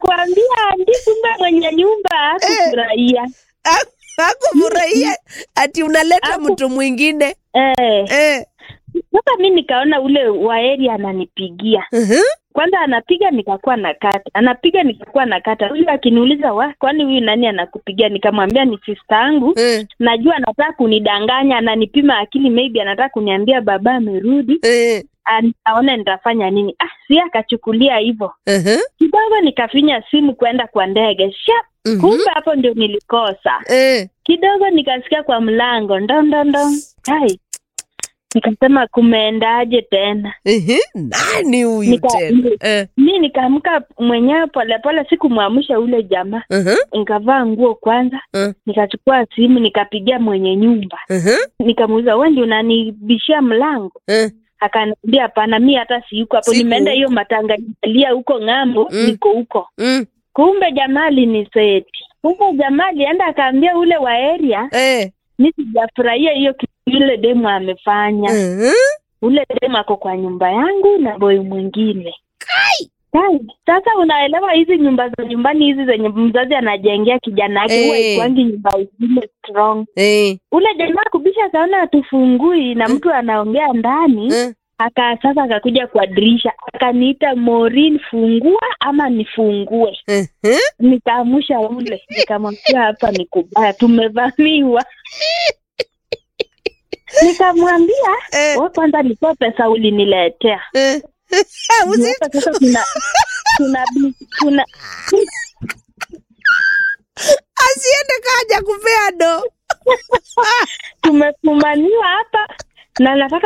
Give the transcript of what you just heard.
nakwambia ndi kumbe mwenye nyumba hakufurahia Ha- hakufurahia ati unaleta Haku- mtu mwingine eh. eh. Sasa mi nikaona ule waeri ananipigia uh-huh. kwanza, anapiga nikakuwa na kata, anapiga nikakuwa na kata. Huyu akiniuliza wa, kwani huyu nani anakupigia? Nikamwambia ni sista yangu, eh. najua anataka kunidanganya, ananipima akili, maybe anataka kuniambia baba amerudi, eh. an- aone nitafanya nini. Ah, si akachukulia hivyo uh-huh. kidogo, nikafinya simu kwenda kwa ndege shap, Mhm. kumbe hapo ndio nilikosa eh. kidogo nikasikia kwa mlango ndondondo hai nikasema kumeendaje tena Ehe, nani huyu Nika- tena eh. mi nikaamka mwenyewe polepole sikumwamsha ule jamaa uh-huh. nikavaa nguo kwanza Mm. nikachukua simu nikapigia mwenye nyumba uh-huh. nikamuuliza wewe ndio unanibishia mlango eh. akaniambia hapana mi hata siyuko hapo Siku nimeenda huko. hiyo matangalia huko ng'ambo Mm. niko huko mm. kumbe jamaa aliniseti kumbe jamaa alienda akaambia ule wa area eh. mi sijafurahia hiyo kitu yule demu amefanya uh-huh. ule demu ako kwa nyumba yangu na boy mwingine Kai, sasa unaelewa hizi nyumba za nyumbani hizi zenye mzazi anajengea kijana yake huwa Eh. ikwangi nyumba zile strong eh. ule jamaa kubisha akaona hatufungui na mtu anaongea ndani eh. aka sasa akakuja kwa dirisha akaniita Maureen fungua ama nifungue uh-huh. nikaamusha ule nikamwambia hapa ni kubaya tumevamiwa nikamwambia eh. wewe kwanza nitoa pesa uliniletea eh. Usi- Hapa sasa tuna tuna tuna asiende kaja kupea do tumefumaniwa hapa na nataka